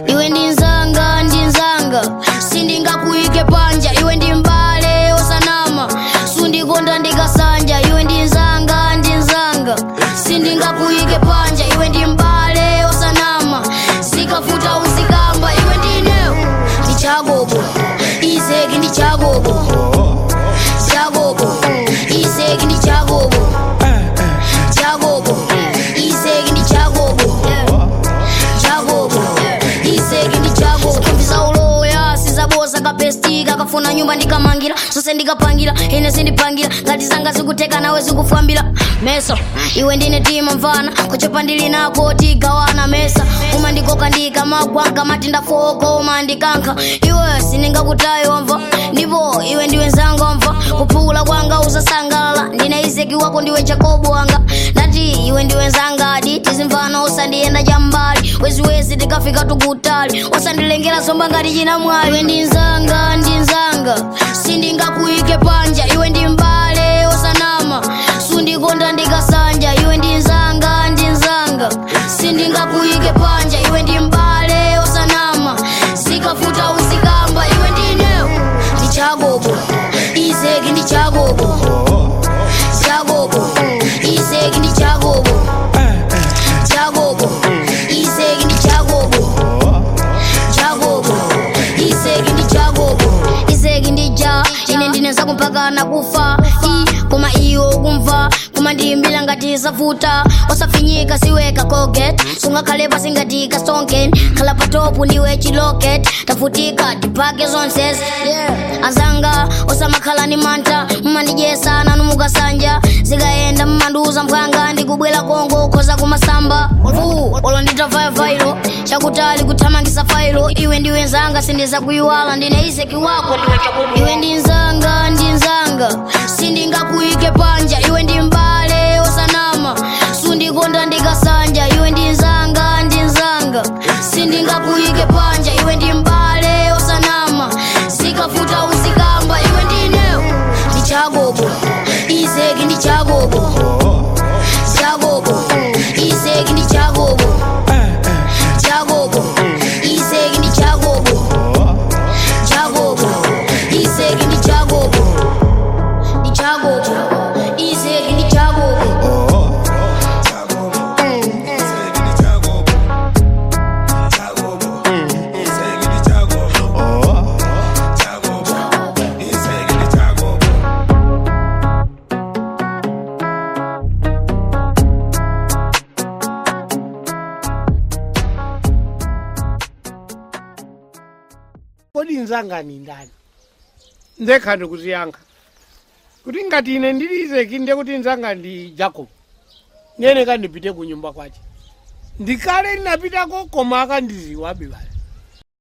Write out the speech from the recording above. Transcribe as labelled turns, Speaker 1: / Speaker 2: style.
Speaker 1: iwe ndi nzanga ndi nzanga sindingakuyike panja iwe ndi mbale osanama sundikonda ndikasanja iwe ndi nzanga ndi nzanga sindingakuyike panja iwe ndi mbale osanama zikafuta uzikamba iwe ndinewo ndi chagogo izeki ndi chagogo chagogo izeki ndi chagogo chagogo izeki ndi chagogo chagogo izeki ndi chagogo kumvisa uloya sizabosa kapestika kafuna nyumba ndikamangira zose ndikapangira ine sindipangira ngati zanga zikuteka nawe zikufambira meso iwe ndine tima mvana kuchepa ndili nako tigawana mesa umandikoka ndikamagwanka mati ndafoko umandikanka iwe sindingakutayi wamva ndipo iwe ndiwe nzanga wamva kuphula kwanga uzasangalala ndine izeki wako ndiwe jakobo wanga ndati iwe ndiwe nzangadi tizimvana usandiyenda chambali weziwezi tikafika tukutali usandilengera somba ngati china mwayi iwe ndi nzanga ndi nzanga sindingakuyike panja iwe ndi mbale osanama sundikonda ndikasanja iwe ndi nzanga ndi nzanga sindingakuyike panja iwe ndi mbale osanama zikafuta uzikamba iwe ndinewo ndi chagogo izeki ndi chagogo chagogo izeki ndi chagogo chagogo izeki ndi chagogo chagogo izeki ndi chagogo izeki ndi ja ine ndineza kumpaka nakufa i koma iwo kumva koma ndiyimbira ngati zavuta osafinyika siweka colgate sungakhale pasi ngati kastonken khala patopu ndiwe chiloket tafutika tipake zonsezi yeah. azanga osamakhala ni manta mumandijesa nanu mukasanja zikayenda mumandiuza mphwanga ndikubwera kongo khoza kumasamba fu olo nditavayo chakutali kuthamangisa failo iwe ndiwe nzanga sindiza kuyiwala ndine izeki wako ndiwe chakubu iwe ndi nzanga ndi nzanga sindingakuyike panja iwe ndi mbale osanama sundikonda ndikasanja iwe ndi nzanga ndi nzanga sindingakuyike panja iwe ndi mbale osanama zikafuta uzikamba iwe ndinewo ndi chagogo izeki ndi chagogo chagogo izeki ndi chagogo chagogo izeki ndi chagogo chagogo izeki ndi chagogo ndi chagogo izeki ndi chagogo
Speaker 2: kodi nzanga ni ndani ndekha ndikuziyankha kuti ngati ine ndili izeki ndiye kuti nzanga ndi jacob nene kandipite ku nyumba kwace ndikale ndinapitako koma akandiziwabe bale